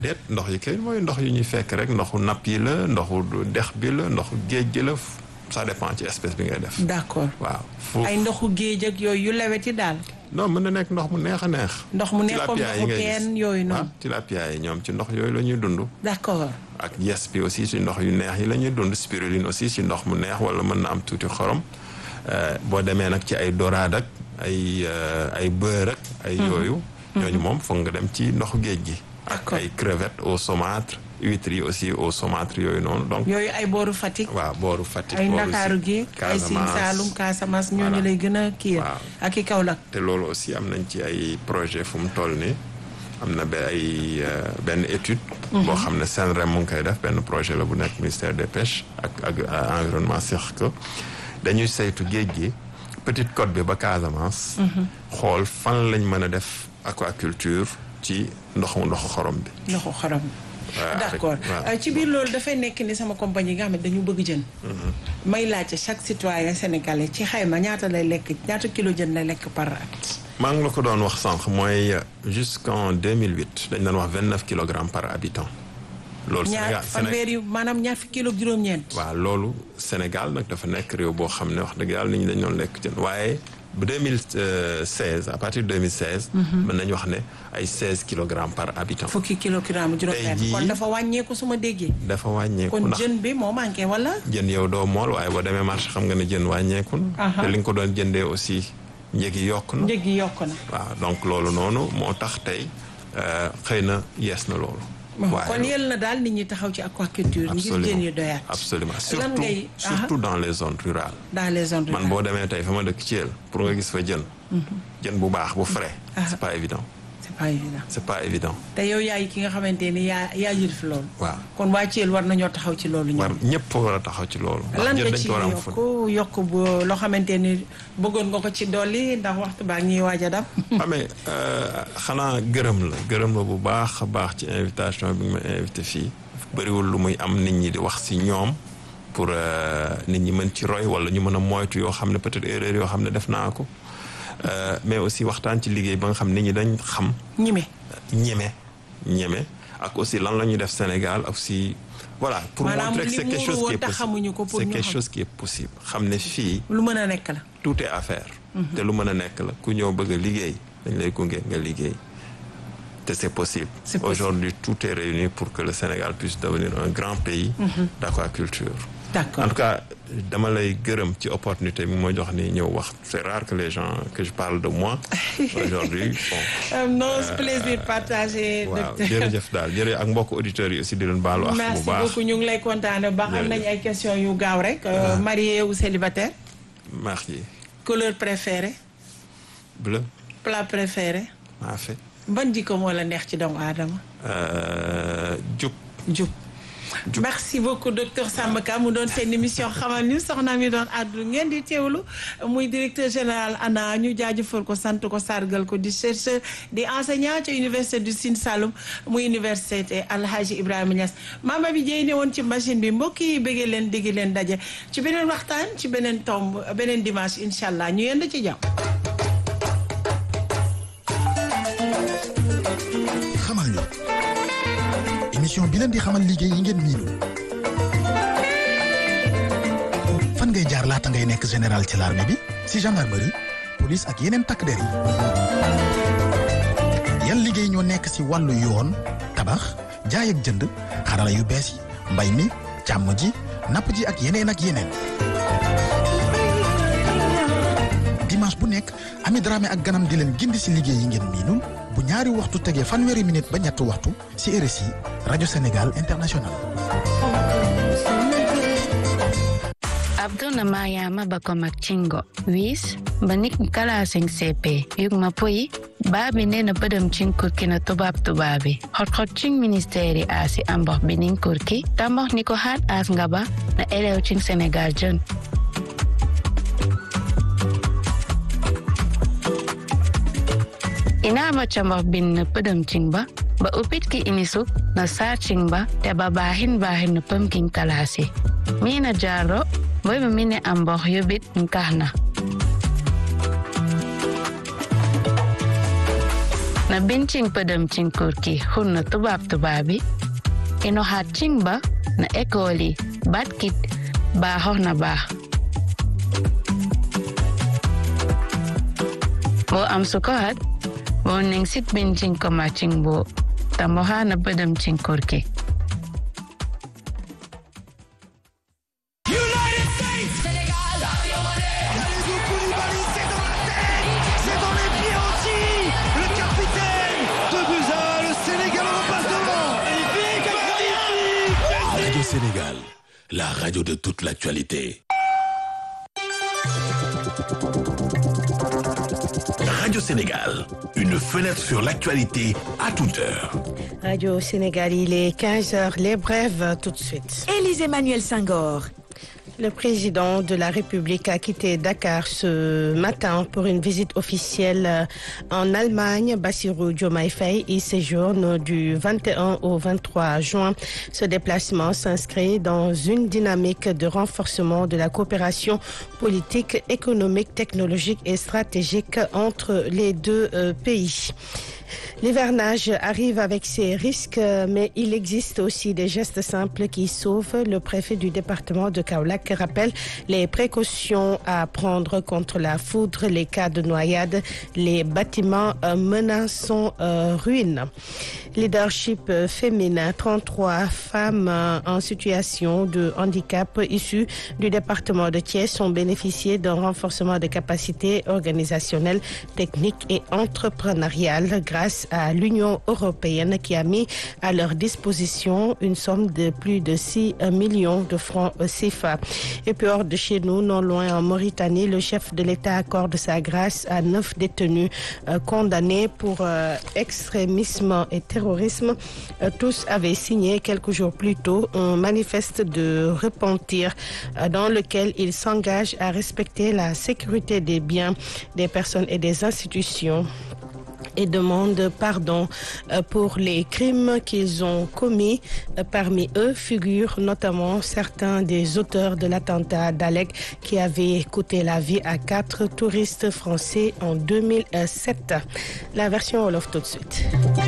déet ndox yi kay mooy ndox yu ñuy fekk rek ndoxu napp yi la ndoxu dex bi la ndoxu géej gi la ça dépend ci espèce bi ngay def. d'accord waaw foofu ay ndoxu géej ak yooyu yu lewet yi daal. non mën na nekk ndox mu neex a neex. ndox mu neex comme tilapia yi ndoxu ngay gis. teen yooyu noonu. ah tilapia yi ñoom ci ndox yooyu la ñuy dund. d'accord ak yes bi aussi ci ndox yu neex yi la ñuy dund spiruline aussi ci ndox mu neex wala mën na am tuuti xorom Euh, boo demee nag ci ay dorade ak ay euh, ay beurre ak ay yooyu ñooñu moom foog nga dem ci ndoxu géej gi ak D'accord. ay crevettes au saumâtre huîtres yi aussi au saumâtre yooyu noonu donc yooyu ay booru Fatick. waaw booru Fatick ay booru Ndakaaru gi ay Sine Saalum Casamance ñooñu Voilà. lay gën a kii Waaw. ak i Kaolack. te loolu aussi am nañ ci ay projet fu mu toll nii am na ba ay euh, benn étude boo xam ne SENREM mu ngi koy def benn projet la bu nekk ministère des pêches ak ak euh, environnement seq ko dañuy saytu géej gi petite côte bi ba Casamance xool fan lañ mën a def aquaculture ci ndoxu ndoxu xorom bi ndoxu xorom. Ouais, d'accord avec- waaw. Euh, ci biir loolu dafay nekk ni sama compagnie nga xam ne dañu bëgg jën. may laajte chaque citoyen sénégalais ci xayma ñaata lay lekk ñaata kilo jën lay lekk par at. maa ngi la ko doon wax sànq mooy jusqu'en 2008 dañ doon wax 29 kilogrammes par habitant loolu ñaar Sénégal fanweer yu maanaam ñaar fi kilo ak juróom-ñeent. waaw loolu Sénégal nag dafa nekk réew boo xam ne wax dëgg yàlla nit ñi dañu doon lekk jën waaye bu 2016 à partir de 2016. mën nañu wax ne ay 16 kilogrammes par habitant. fukki kilogramme juróom-ñeent. jii- kon dafa wàññeeku su ma déggee. dafa wàññeeku kon ndax jën bi moo manqué wala. jën yow doo mool waaye boo demee marché xam nga ne jën wàññeeku na. Aha. te li nga ko doon jëndee aussi njëg yi yokk na. njëg yi yokk na. waaw donc loolu noonu moo tax tey euh, xëy na yees na loolu. waaye kon yel na daal nit ñi taxaw ci aquaculture ngir absolument jën yu doyaat. absolument lan surtout ngay surtout dans les zones rurales. dans les zones man rurales. boo demee tey fa ma dëkk Thiel pour nga gis fa jën. jën bu baax bu frais. c'est pas évident c'est pas évident. c'est pas évident. te yow yaay ki nga xamante ni yaa yaa yilif loolu. waaw kon waa Thiel war nañoo taxaw ci loolu war ñoom. ñëpp war a taxaw ci loolu. ndax lan jën nga dañ ci ko war a am fu yokk yokk bu loo xamante ni bëggoon nga ko ci dolli ndax waxtu baa ngi ñuy waaj a dab. xamee xanaa gërëm la gërëm la bu baax a baax ci invitation bi nga ma invité fii bëriwul lu muy am nit ñi di wax si ñoom pour euh, nit ñi mën ci roy wala ñu mën a moytu yoo xam ne peut-être erreur yoo xam ne def naa ko Euh, mais aussi waxtaan ci liggéey ba nga xam nit ñi dañ xam ñime ñeme ñeme ak aussi lan la ñuy def Sénégal ak aussi voilà pour Maanaam montrer que li c'est quelque muuru chose qui woon est te possible xamuñu ko pour c'est ñu quelque xam. chose qui est possible xam ne fii lu mën a nekk la. tout est à faire te lu mën a nekk la ku ñëw bëgg a liggéey dañ lay gunge nga liggéey te c'est possible C'est possible. aujourd'hui tout est réuni pour que le Sénégal puisse devenir un grand pays d'aquaculture d'accord en tout cas dama lay gërëm ci opportunité bi ma jox ni ñëw wax c'est rare que les gens que je parle de moi aujourd'hui bon Euh, non c'est plaisir partagé. waaw docteur. jërëjëf daal jërëjëf ak mbokk auditeurs yi aussi di leen baalu ak bu merci baax beaucoup ñu ngi lay kontaane ba am nañ ay questions yu gaaw rek. euh, marié ou célibataire. merci couleur préférée. bleu plat préféré. maa fait ban jikko moo la neex ci doomu aadama. euh, jub jub merci beaucoup docteur Samba Ka mu doon seen émission xamal ni soxna mi doon àddu ngeen di teewlu muy directeur général ANA ñu jaajëfal ko sant ko sargal ko di chercheur di enseignant ci université du Sine Saloum muy université Alhaji Ibrahima Niass maama bi jëy ne woon ci machine bi mbokk yi bëggee leen dégg leen daje ci beneen waxtaan ci beneen tomb beneen dimanche incha allah ñu yend ci jàmm. xamal ñu émission bi leen di xamal liggéey yi ngeen miinul fan ngay jaar laata ngay nekk général ci l'armée bi si gendarmerie police ak yeneen takk der yi yan liggéey ñoo nekk si wàllu yoon tabax jaay ak jënd xarala yu bees yi mbay mi càmm ji napp ji ak yeneen ak yeneen dimanche bu nekk Ami Dramé ak ganam di leen gindi si liggéey yi ngeen miinul bu ñaari waxtu tegee fanweeri minute ba ñetti waxtu si RSI rajo Sénégal international. abdona mariama bako makcingo wis banik kalaseng cp yugma poyi baabi nena bedem cin kurki na tubab tubabi hot hot cin ministeri asi ambox binin kurki tambox niko hat as ngaba na elew cin senegal jon inama cambox bin na pedem cin ba ba upit ki inisuk na sar cin ba te ba bahin bahin na pemkin kalasi mina jaro boy ba mine ambox yobit nkahna na bincin pedem cin kurki hunna tubab tubabi ino hat cin ba na ekoli batkit ba hohna ba bo am sukohat bo ning sit bincin koma cin bo tambo ha na pedem cin kurki Radio Sénégal, la radio de toute l'actualité. Radio Sénégal, une fenêtre sur l'actualité à toute heure. Radio Sénégal, il est 15h, les brèves tout de suite. Élise Emmanuel Senghor. Le président de la République a quitté Dakar ce matin pour une visite officielle en Allemagne. Bassirou Diomaye Faye y séjourne du 21 au 23 juin. Ce déplacement s'inscrit dans une dynamique de renforcement de la coopération politique, économique, technologique et stratégique entre les deux euh, pays. L'hivernage arrive avec ses risques, mais il existe aussi des gestes simples qui sauvent. Le préfet du département de Kaolack rappelle les précautions à prendre contre la foudre, les cas de noyade, les bâtiments menaçant euh, ruine. Leadership féminin, 33 femmes en situation de handicap issues du département de Thiès ont bénéficié d'un renforcement de capacités organisationnelles, techniques et entrepreneuriales grâce à l'Union européenne qui a mis à leur disposition une somme de plus de 6 millions de francs CFA. Et puis hors de chez nous, non loin en Mauritanie, le chef de l'État accorde sa grâce à neuf détenus euh, condamnés pour euh, extrémisme et terrorisme. Euh, tous avaient signé quelques jours plus tôt un manifeste de repentir dans lequel ils s'engagent à respecter la sécurité des biens des personnes et des institutions et demandent pardon pour les crimes qu'ils ont commis. Parmi eux figurent notamment certains des auteurs de l'attentat d'Alec qui avait coûté la vie à quatre touristes français en 2007. La version Wolof tout de suite.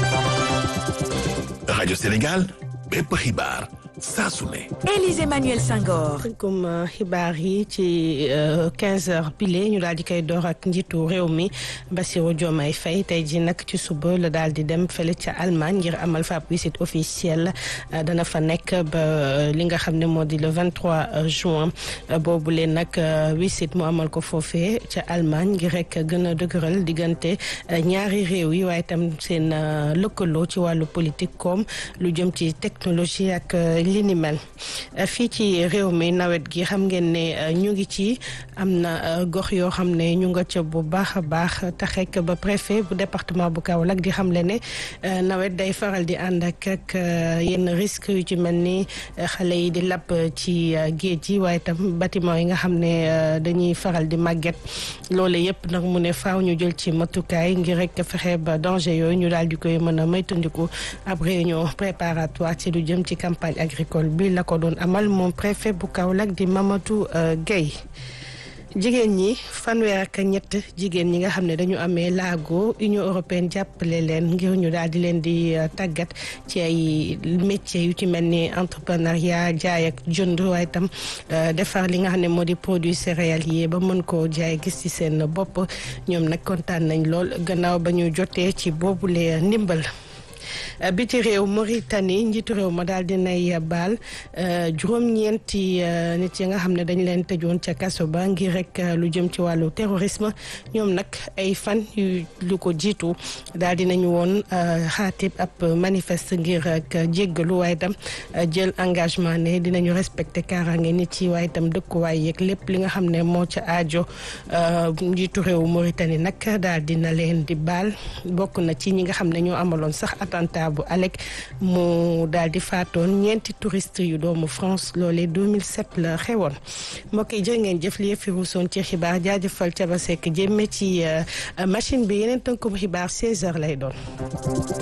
Radio Sénégal, bépp xibaar saa su ne. Élise Emmanuel Senghor. comme xibaar yi ci 15 heures pile ñu daal di koy door ak njiitu réew mi Bassirou Diomaye Faye tey ji nag ci suba la daal di dem fële ca Allemagne ngir amal fa ab visite officielle dana fa nekk ba li nga xam ne moo di le 23 juin boobu leen nag visite mu amal ko foofee ca Allemagne ngir rek gën a dëgëral diggante ñaari réew yi waaye tam seen lëkkaloo ci wàllu politique comme lu jëm ci technologie ak li ni mel fii ci réew mi nawet gi xam ngeen ne ñu ngi ci am na gox yoo xam ne ñu nga ca bu baax a baax taxek ba préfet bu département bu Kaolack di xamle ne nawet day faral di ànd ak ak yenn risque yu ci mel ni xale yi di lapp ci géej yi waaye tam bâtiment yi nga xam ne dañuy faral di màgget loole yëpp nag mu ne faaw ñu jël ci matukaay ngir rek fexe ba danger yooyu ñu daal di koy mën a moytandiku ab réunion préparatoire ci lu jëm ci campagne agricole bi la ko doon amal moom préfet bu Kaolack di Mamadou Gueye jigéen ñi fanweer ak ñett jigéen ñi nga xam ne dañu amee laago Union européenne jàppale leen ngir ñu daal di leen di tàggat ci ay métiers yu ci mel ni entrepreneuriat jaay ak jënd waaye tam defar li nga xam ne moo di produit céréalier ba mën koo jaay gis ci seen bopp ñoom nag kontaan nañ lool gannaaw ba ñu jotee ci boobule ndimbal. biti réew Mauritanie njiitu réew ma daal dinay baal juróom-ñeenti nit yi nga xam ne dañ leen tëjoon ca kaso ba ngir rek lu jëm ci wàllu terrorisme ñoom nag ay fan yu lu ko jiitu daal dinañu woon xaatib ab manifeste ngir ak jéggalu waaye itam jël engagement ne dinañu respecté kaaraange nit yi waaye itam dëkkuwaay yeeg lépp li nga xam ne moo ca aajo njiitu réew Mauritanie nag daal dina leen di baal bokk na ci ñi nga xam ne ñoo amaloon sax attentat bu Alec mu daal di faatoon ñeenti touriste yu doomu France loolee 2007 la xewoon mbokk yi jërë ngeen jëf li fi ruusoon ci xibaar jaajëfal Caba Seck jëmme ci machine bi yeneen tënkum xibaar 16h lay doon.